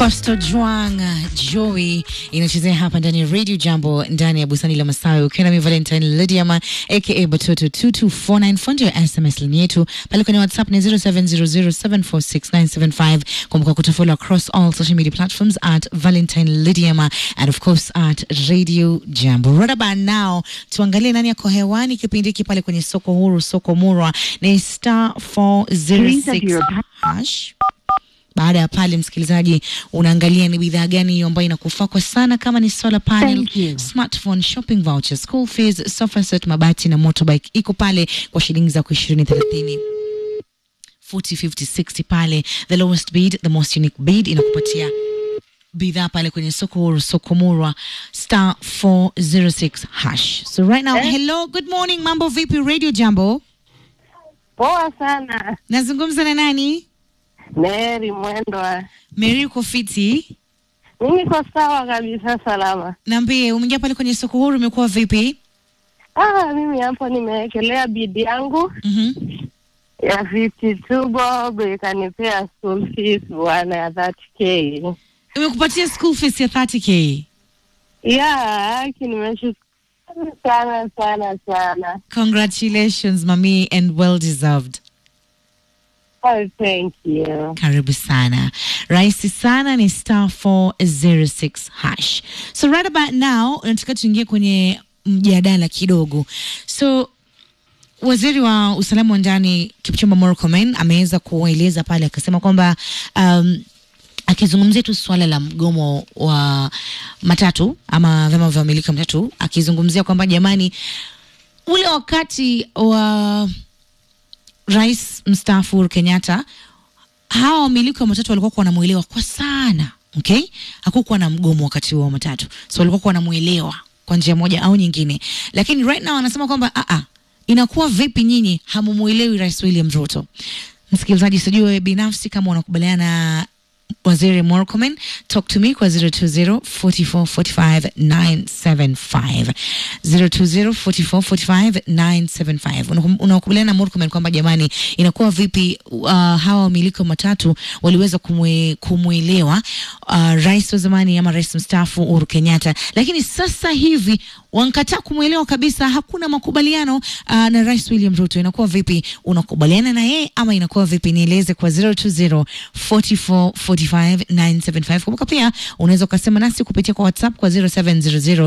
Costo Juang Joey inachezea hapa ndani ya Radio Jambo ndani ya bustani la Masawi, ukiwa nami Valentine Lydiama aka Batoto 2249 fundi ya SMS line yetu pale kwenye WhatsApp ni 0700746975. Kumbuka kutufollow across all social media platforms at Valentine Lydiama and of course at Radio Jambo. Right about now tuangalie nani yako hewani kipindi hiki pale kwenye soko huru, soko murwa ni star 406 hash baada ya pale, msikilizaji, unaangalia ni bidhaa gani hiyo ambayo inakufaa kwa sana, kama ni solar panel, Thank you. smartphone, shopping voucher, school fees, sofa set, mabati na motorbike, iko pale kwa shilingi za ishirini thelathini 40, 50, 60 pale. The lowest bid, the most unique bid inakupatia bidhaa pale kwenye soko huru, soko murwa star 406 hash. So right now, Eh? hello, good morning, mambo vipi? Radio Jambo, Poa sana. nazungumza na nani? Mary Mwendwa. Mary, uko fiti? Mimi niko sawa kabisa, salama. Niambie, umeingia pale kwenye soko huru, umekuwa vipi? Ah, mimi hapo nimewekelea bidi yangu Mhm. ya 52 bob ikanipea school fees bwana ya 30k. Imekupatia school fees ya 30k. Ya, haki nimeshukuru sana sana sana. Congratulations mami and well deserved. Oh, thank you. Karibu sana. Rahisi sana ni star 406 hash. So right about now nataka tuingie kwenye mjadala kidogo. So Waziri wa usalama wa ndani Kipchumba Murkomen ameweza kueleza pale akasema kwamba um, akizungumzia tu suala la mgomo wa matatu ama vyama vya wamiliki wa matatu, akizungumzia kwamba jamani, ule wakati wa rais mstaafu Uhuru Kenyatta, hawa wamiliki wa matatu walikuwa wanamwelewa kwa sana, okay? Hakukuwa na mgomo wakati huo wa matatu, so walikuwa wanamwelewa kwa njia moja au nyingine, lakini right now anasema kwamba a a inakuwa vipi nyinyi hamumuelewi rais William Ruto? Msikilizaji, sijui wewe binafsi kama unakubaliana na Waziri Murkomen, talk to me kwa 020 44 45 975 020 44 45 975. Unakum- Unakubaliana na Murkomen kwamba jamani, inakuwa vipi uh, hawa wamiliki wa matatu waliweza kumwe, kumwelewa uh, rais wa zamani ama rais mstaafu Uhuru Kenyatta, lakini sasa hivi wankataa kumwelewa kabisa, hakuna makubaliano uh, na rais William Ruto. Inakuwa vipi? Unakubaliana na yeye ama inakuwa vipi? Nieleze kwa 020 44 45 975. Kumbuka pia unaweza ukasema nasi kupitia kwa WhatsApp kwa 0700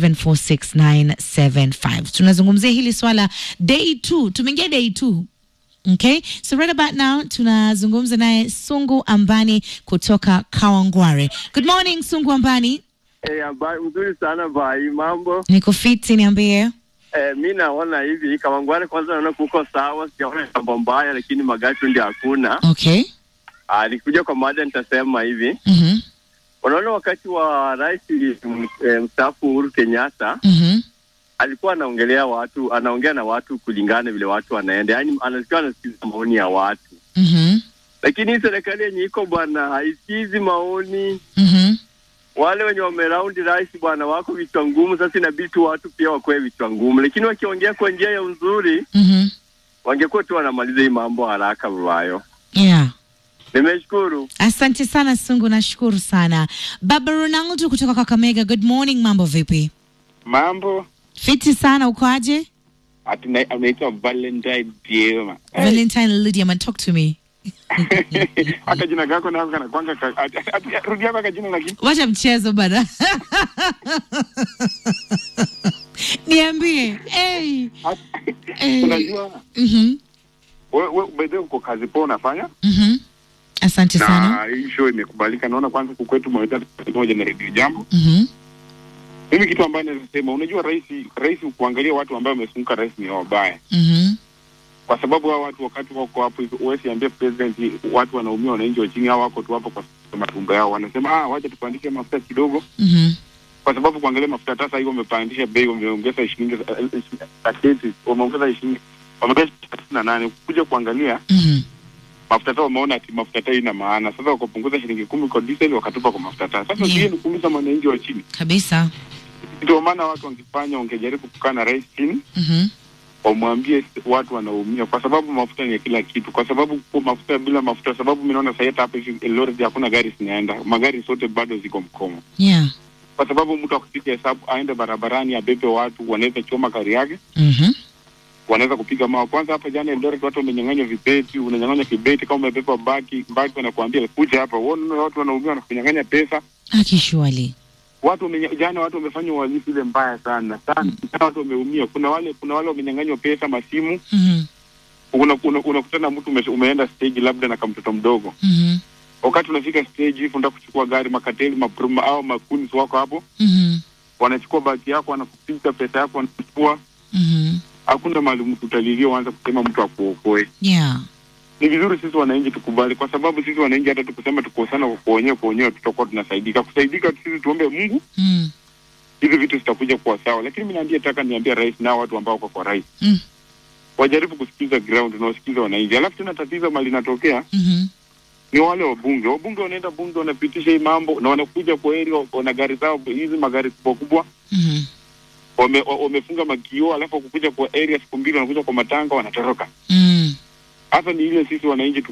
746 975. Tunazungumzia hili swala day 2, tumeingia day 2 Okay, so right about now tunazungumza naye Sungu Ambani kutoka Kawangware. Good morning Sungu Ambani. Eh, habari mzuri sana bai, mambo. Niko fiti, niambie. Eh, mi naona hivi Kawangware, kwanza naona kuko sawa, sijaona jambo mbaya, lakini magatu ndio hakuna. Okay. Ah, nikikuja kwa mada nitasema hivi, Mhm. unaona wakati wa rais mm, eh, mstaafu Uhuru Kenyatta Mhm. alikuwa anaongelea watu, anaongea na watu kulingana vile watu wanaenda, yaani anasikia anasikiza maoni ya watu, Mhm. lakini hii serikali yenye iko bwana haisikizi maoni Mhm. wale wenye wameraundi rais bwana wako vichwa ngumu. Sasa inabidi tu watu pia wakuwe vichwa ngumu, lakini wakiongea kwa njia ya uzuri Mhm. wangekuwa tu wanamaliza hii mambo haraka babayo. Yeah. Nimeshukuru. Asante sana Sungu, nashukuru sana. Baba Ronaldo kutoka Kakamega. Good morning, mambo vipi? Mambo Fiti sana, uko aje? ati na- anaitwa Valentine Diema. Valentine Lydia, man, talk to me. Aka jina kako nako kana kwanga ka- ati- ati- rudi yako akajina lakini Wacha mchezo bana. Niambie. Hey. Hey. unajua Mhm. wewe wewe by uko kazi poa unafanya Mhm. Asante sana. na hii show imekubalika. Naona kwanza kukwetu mweta moja na redio jambo. Mhm. Mimi kitu ambayo naweza sema, unajua rais rais kuangalia watu ambao wamefunga rais ni wabaya, Mhm. kwa sababu hao watu wakati wako hapo, wewe siambie president, watu wanaumia, wananchi wa chini hao wako tu hapo kwa matumbo yao, wanasema ah, wacha tupandishe mafuta kidogo Mhm. kwa sababu kuangalia mafuta sasa hivi wamepandisha bei, wameongeza shilingi taketi, wameongeza shilingi wameongeza thelathini na nane. Kuja kuangalia Mhm. mafuta taa, wameona ati mafuta taa ina maana, sasa wakapunguza shilingi kumi kwa diesel, wakatupa kwa mafuta taa. Sasa Yeah. yeah. ni kuumiza mwananchi wa chini. Kabisa. Ndio maana watu wangefanya, wangejaribu kukaa na rais chini, Mhm. wamwambie watu wanaumia, kwa sababu mafuta ni ya kila kitu, kwa sababu kwa mafuta bila mafuta, sababu mimi naona sasa hata hapa hivi Eldoret hakuna gari zinaenda, magari zote bado ziko mkomo, Yeah. kwa sababu mtu akupiga hesabu aende barabarani abebe watu, wanaweza choma gari yake, Mhm. wanaweza kupiga mawe. Kwanza hapa jana Eldoret watu wamenyang'anywa vibeti, unanyang'anywa kibeti kama umebeba baki baki, wanakuambia kuja hapa, uone watu wanaumia, wanakunyang'anya pesa Akishwali. watu wamenye, jana watu wamefanya uhalifu ile mbaya sana sana, jana watu wameumia. Kuna wale kuna wale wamenyang'anywa pesa, masimu. Mhm. Unakutana una, unakutana mtu ume, umeenda stage labda na kamtoto mdogo, Mhm. wakati unafika stage hivi unataka kuchukua gari, makateli maproma au makuni wako hapo, Mhm. wanachukua baki yako, wanakupiga pesa yako, wanachukua. Mhm. Hakuna mahali mtu utalilia uanze kusema mtu akuokoe. Yeah. Ni vizuri sisi wananchi tukubali, kwa sababu sisi wananchi hata tukusema tukosana kwa wenyewe kwa wenyewe tutakuwa tunasaidika. Kusaidika sisi tuombe Mungu Mm. hizi vitu zitakuja kuwa sawa, lakini mimi naambia taka niambia rais nao watu ambao wako kwa rais Mm. wajaribu kusikiza ground na wasikiza wananchi. Alafu tena tatizo mali linatokea Mhm. ni wale wabunge. Wabunge wanaenda bunge, wanapitisha hii mambo na wanakuja kwa heri, wana gari zao hizi magari kubwa kubwa, Mhm. wame, wa- wamefunga makioo, alafu wakukuja kwa area siku mbili, wanakuja kwa matanga, wanatoroka. Mm. Hasa ni ile sisi wananchi